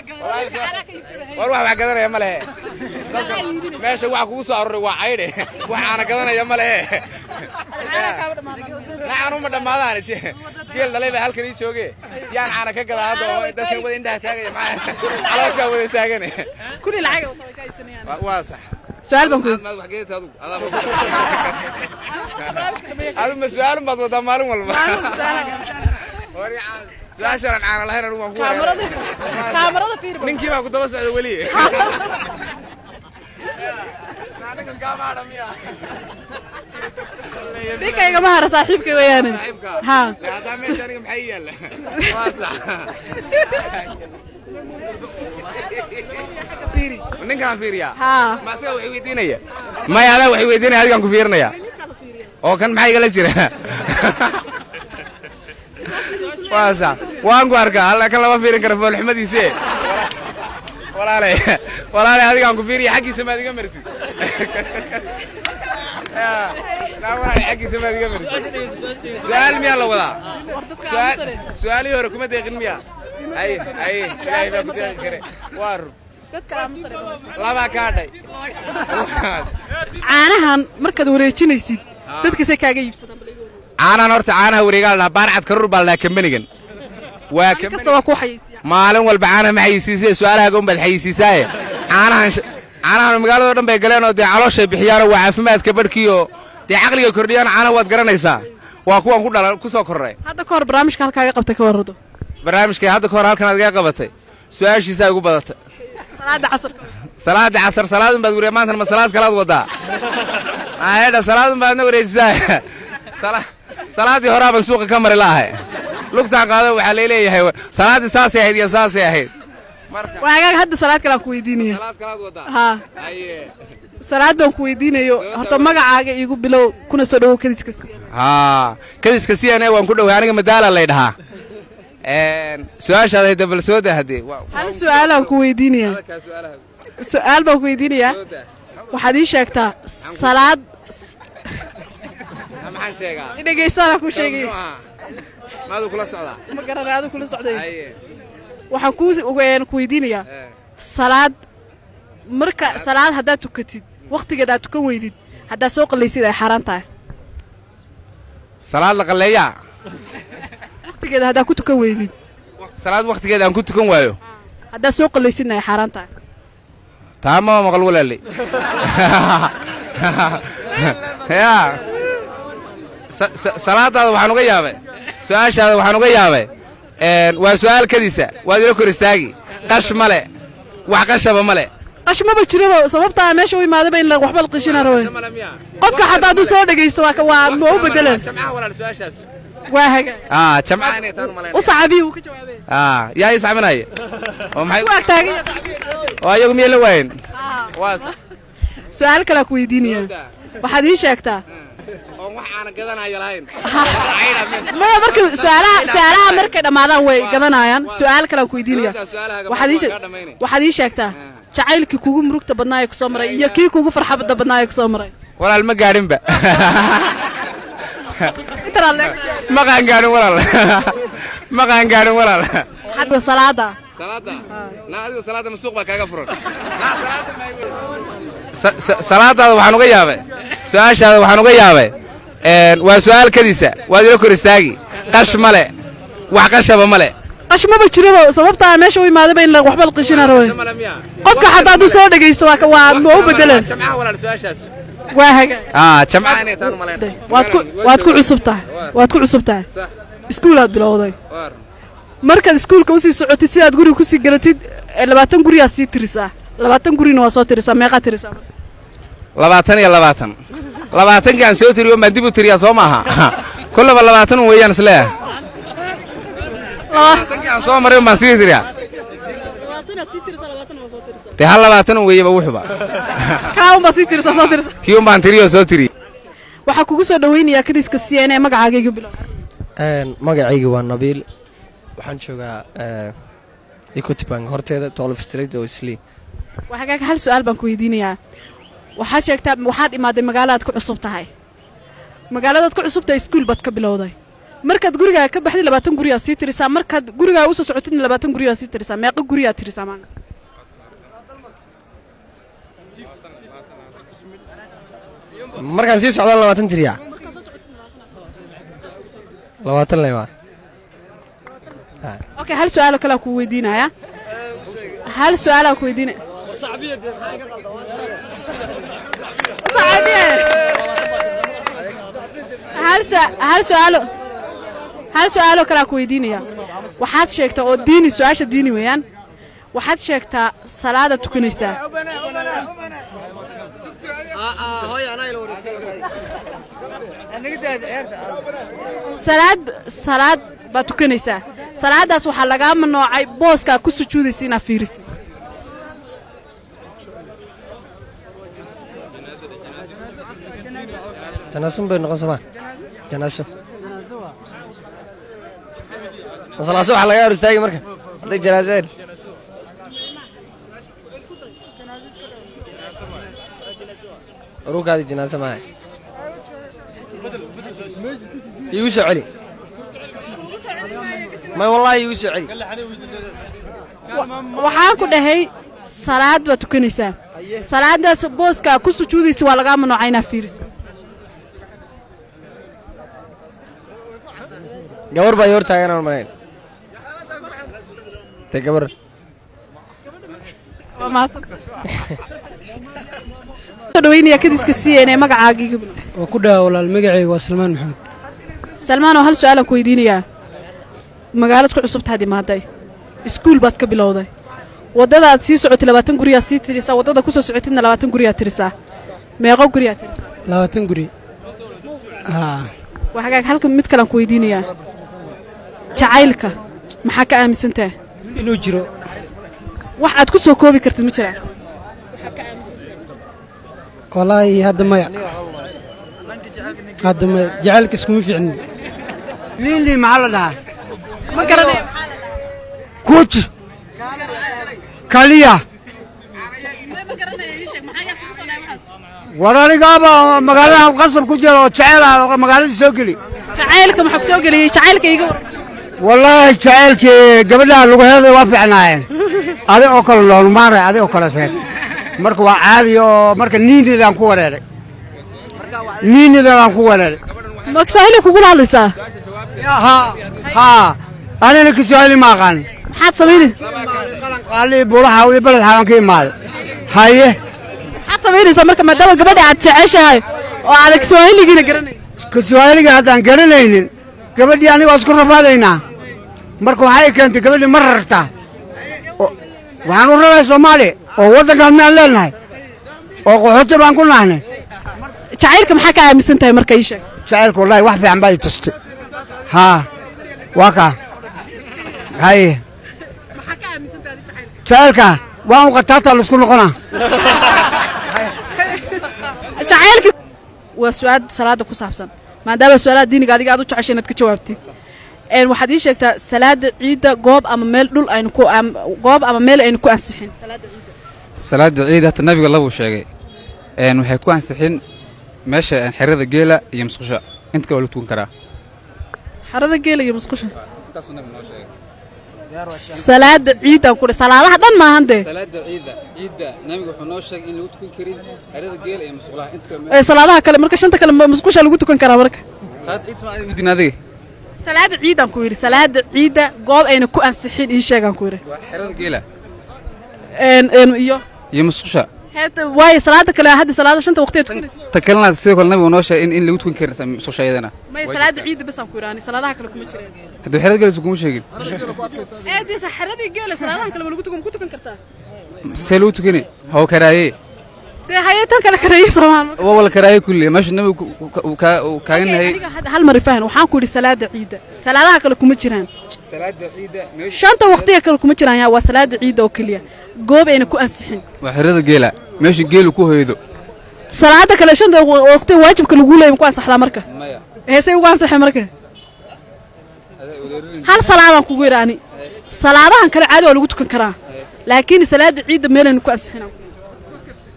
war wax wax gadanaya ma lehe meesha waxa kugu soo aroray waa caydhe wax aana gadanaya ma lehe nacan uma dhammaadaan geel dhalay baa halkan ii jooge yaan caana ka gadaa hadda oo dadkan wada indhaha taagaya maxaa calooshaa wada taagane kuni lacag oo ka iibsanayaan Waa- waa sax su'aal baan ku maad wax geedata adigu adigu ma su-aalun baad wadaa maalin walba Wari caan- su-aashaan aan caana lahayn anigu waan ku kaamarada wareeray. kaamarada fiir baa ninkii baa ku daba socda weli Anigan kaa maadha miya? ninkayga ma hara saaxiibkay weeyaane Saaxiibka? ha Dee haddaa meesha aniga maxaa ii yaalla? Waa sax. fiiri ninkaan fiiriyaa ha ma asaga wax weydiinaya maya adaa wax weydiinaya adigaan ku fiirinaya oo kan maxaa igala jira waa sax waan ku arkaa alla kan lama fiirin kara foolxumadiise walaale walaale adigaan ku fiiriya xaggiisa maad iga martid Ya, naa walaale xaggiisa maad iga martid su-aal miyaa la wadaa Su-aal- su-aalihii hore kuma deeqin miya ay ay ilaahay baa ku deeqi kare waa run dadka aamusare labaa kaa dhay caanahan markaad wareejinaysid dadkasay kaaga iibsadaan bal iga wareeg. caanahan horta caanaha wareegaa la dhahaa baarcad karur baa la dhahaa kambanigan waa kasta kambani waa ku xayeysiya maalin walba caanaha ma xayisiisee su-aalahaaga unbaad xayisiisaaye caanahan sh- caanahan magaalado dhan bay galeen oo dee calooshay bixiyaanoo waa caafimaadka barhkiioo dee caqliga kordhiyaan caanaha waad garanaysaa waa kuwan ku dhala ku soo korray hadda ka hor barnaamijka halkaaga qabtay ka warrado barnaamijkay hadda ka hor halkan aad iga qabatay su-aashiisaa igu badatay salaada casarka salaada casar salaadun baad wariya maantana ma salaad kalaad wadaa aayadha salaadun baadna wareejisaa Sala- salaaddii horaa baan suuqa ka mari la'ahay lugtaan qaado waxaa layleeyahay salaaddii saasay ahayd iyo saasay ahayd marka waagaaga hadda salaad kale aan ku weydiinaya salaad kalaad wadaa ha aye salaad baan ku weydiinayo horta magacaaga iigu bilow kuna soo dhawow kadiska siiyana haa kadiska c n a waan ku dhoway aniga madaala lay dhahaa su-aashaad hayda bal soo daa haddee Waa- hal su'aalaan ku weydiinaya adalkaa su'aalaha su'aal baan ku weydiinayaa soo daa waxaad ii sheegtaa salaad Ha, maxaan sheegaa dhegaysanaa ku sheegay Muxuu ahaa? maaduu kula socdaa ma garanay adigu kula socday aye waxaan ku ku weydiinayaa eh. salaad marka salaad haddaad tukatid wakhtigeed aad tukan weydid haddaad soo qallaysid ay xaaraan tahay salaad la qalleeyaa wakhtigeeda haddaad ku tukan weydid salaad wakhtigeeda aan ku tukan waayo haddaad soo qallaysidna ay xaaraan tahay taa ma maqal walaaley ya sa- sa- salaadaada waxaan uga yaabay su-aashaada waxaan uga yaabay waa su'aal kadiisa waad ila kor istaagi qash male wax qashaba male qashmaba jiraba sababtaa meesha u imaadaba in la- waxba la qishina rawe qofka xataa hadduu soo dhegaysto waa ka- waa ma u bedelan jamcaha walaal su-aashaas waa hagaan ah jamcaha inay taan malayn u sacabiyi uu ka jawaabay ah yaa ii sacbinaya oo maxay ku ag taagan oo ayagu miyay la waayen waa su-aal kalaa ku weydiinaya waxaad ii sheegtaa oon wax aana gadanayo lahayn maya marka su'aalaha su'aalaha markay dhammaadaan way gadanayaan su'aal kalaa ku weydiinaya Su'aalahaaga waxaad ii waa sheeg- kaa dhammaynaya. waxaad ii sheegtaa jacaylkii kugu murugta badnaa ee kusoo maray iyo kii kugu farxadda badnaa ee kusoo maray walaal ma gaadhinba intanaad leegtahay ma qaan gaadhin walaal ma qaan gaadhin walaal xagga salaada salaada na adigu salaada masuuq baa kaaga furan Sa- sa- salaadaada waxaan uga yaabay su-aashaada waxaan uga yaabay waa su'aal kadiisa waad ila kor istaagi qash male wax qashaba male qashmaba jiraba sababtaa meesha u imaadaba in la- waxba la qishina rawe qofka xataa hadduu soo dhegaysto waa ka- waa ma u bedelan jamcaha walaal su-aashaas waa hagaan ah jamcaha inay taan malayn waad ku waad ku cusub tahay waad ku cusub tahay Sax. iskuulaad bilowday Waar. markaad iskuulka usii socotid sidaad guriga kusii galatid ee labaatan guriyaad sii tirisaa labaatan gurina waa soo tirisaa meeqaad tirisaa marka? labaatan iyo labaatan labaatankii aan soo tiriyo baan dib u tiriyaa soo maaha kullaba labaatan un weeyaan isleeyahay labaatankii aan soo maray un baan sii tiriyaa dee hal labaatan un weeyaba wuxuba kaa unbaa sii tirisaa soo tirisa kii un baan tiriyoo soo tiriyey waxaa kugu soo dhawaynayaa kadiska c n a magacaaga igu bilow magacayga waa nabiil waxaan joogaa equity bank horteeda tolf street oo islii waa hagaaga hal su-aal baan ku weydiinayaa waxaad sheegtaa waxaad imaaday magaalaad ku cusub tahay magaaladaad ku cusub tahay iskuul baad ka bilowday markaad gurigaa ka baxdid labaatan guriyaa sii tirisaa markaad gurigaa usoo socotidna labaatan guriyaa sii tirisaa meeqa guriyaa tirisaa maanta markaan sii socdaan labaatan tiriya labaatan le waa okay hal su-aaloo kalea ku weydiinaya hal su-aalaa ku weydiinaya Sacabiye. hal su- hal su-aalo hal su-aaloo kalea ku weydiinaya waxaad sheegtaa oo diini su-aasha diini weeyaan waxaad sheegtaa salaada tukanaysaa salaad salaad baad tukanaysaa salaadaas waxaa lagaa manoocay booskaa ku sujuudaysa inaad fiirisid janaasun bay noqon somaa janaaso masalaaso waxaa laga hor istaagi marka hadday janaaseen urukaadi janaaso maaha iigu soo celi may wallaahi iigu soo celi waxaan ku dhahay salaad baad tukanaysaa salaadaas booskaa ku sujuudaysa waa lagaa manoocay inaad fiirisid gabar baa ii hor taaganaan malayn te gabar waa mahadsan soo dhaweynaya kadiska siiyeen ee magacaagii gabdho waa ku dhawa walaal magacayga waa salmaan maxamed salmaan oo hal su-aalaan ku weydiinayaa magaalad ku cusubtaad imaaday iskuul baad ka bilowday waddadaad sii socotay labaatan guriyaad sii tirisaa waddada ku soo socotidna labaatan guriyaad tirisaa meeqo guriyaad tirisaa labaatan guri haa waa hagaag halka mid kalaan ku weydiinayaa jacaylka maxaa ka aaminsantaha inuu jiro wax aad ku soo koobi kartid ma jiraan wallaahi hadda maya hadda maya jacaylka iskuma fiicnin liinli maxaa la dhahaa ma garanayo kuj kaliya war anigaaba magaalada qasab ku jira oo jecel ah magaalada soo geli jacaylka maxaa ku soo geliyey jacaylka iga war wallaahi jaceylkii gabadhaha lugaheeda waa fiicnaayeen adi oo kale loolmaanay adi oo kale seed marka waa caadi oo marka niinidaan ku wareeray niinidaan ku wareeray magsahili kugula hadlaysaa haa haa anina kiswahili ma aqaan maxaad samaynay qaali bulaha iyo beled xawan ka imaaday haye maxaad samaynaysaa marka maadaama gabadha aad jeceshahay oo aadan kiswaahiligiina garanay kiswahiliga haddaan garanaynin gabadhii aniga waa isku rafaadaynaa marka waxay keentay gabadhii ma rartaa oo- waxaan u rabay soomaaliya oo waddankan miyaan leenahay oo qaxooti baan ku nahnay jacaylka maxaa ka aaminsan tahay marka ii sheeg jacaylka wallaahi wax fiican baa i tustay haa waa kaa haye jacaylka waan u qataata laisku noqonaa jacaylka waa su-aal salaada ku saabsan maadaama su-aalaha diiniga adiga aad u jeceshay inaad ka jawaabtid een waxaad ii sheegtaa salaada ciidda goob ama meel dhul aynu ku am- goob ama meel aynu ku ansixin salaada ciidda salaada ciid hata nabiga labuu sheegay een waxay ku ansixin meesha een xerada geela iyo musqusha inta kale waa la tukan karaa xarada geela iyo musqusha salaada ciiddaan ku dhe salaadaha dhan maahan dee salaada ciida ciidda nabiga wuxuu noo sheegay in lagu tukan karin xerada geela iyo musqulaha inta kale ee salaadaha kale marka shanta kale ma- musqusha lagu tukan karaa marka salaada ciid sama adiga udin adiga salaada ciiddaan ku yidhi salaada ciidda goob ayna ku ansixin ii sheegaan ku yidhi waa xerada geela een een iyo iyo musqusha heeta waayo salaada kale hadda salaada shanta waqtiyeed tukanaysa ta kalena sidoo kale nabigu noo sheegay in in lagu tukan karin musqusha iyadana may salaada ciidda basaan ku yidhaani salaadaha kale kuma jireen hadduu xerada geela kuma sheegin ee dee xaradii geela salaadahan kale ma lagu tukan ma ku tukan kartaa see lagu tukani haw karaaye dee haye tan kale kareeye soomaal waa wala karaaye kulli meesha nabigu ku- ku- uu kaa- uu kaagan yahay aniga hadda hal mari fahan waxaan ku yidhi salaada ciidda salaadaha kale kuma jiraan salaada ciidda meesha shanta waqtiga kale kuma jiraan yaa waa salaada ciidda oo keliya goob ayna ku ansixin waa xerada geela meesha geelu ku hoydo salaada kale shanta waqtiga waajibka lagu leeyahay ma ku ansaxdaa marka maya heesay ugu ansaxay marka hal salaadaan kugu yidhi ani salaadahan kale caadi waa lagu tukan karaa laakiin salaada ciidda meelayna ku ansixinaa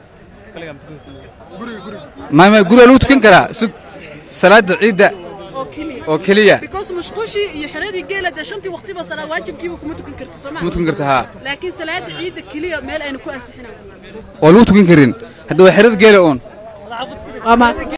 maya maya guriga lagu tukan karaa sug salaada ciidda oo keliya because musqushii iyo xeradii geela dee shantii waqtiba salaa waajibkiiba kuma tukan karti soo kuma tukan karta haa laakiin salaada ciidda keliya meel aynu ku ansixinayo oo lagu tukan karin hadda waa xerada geela uun waa maas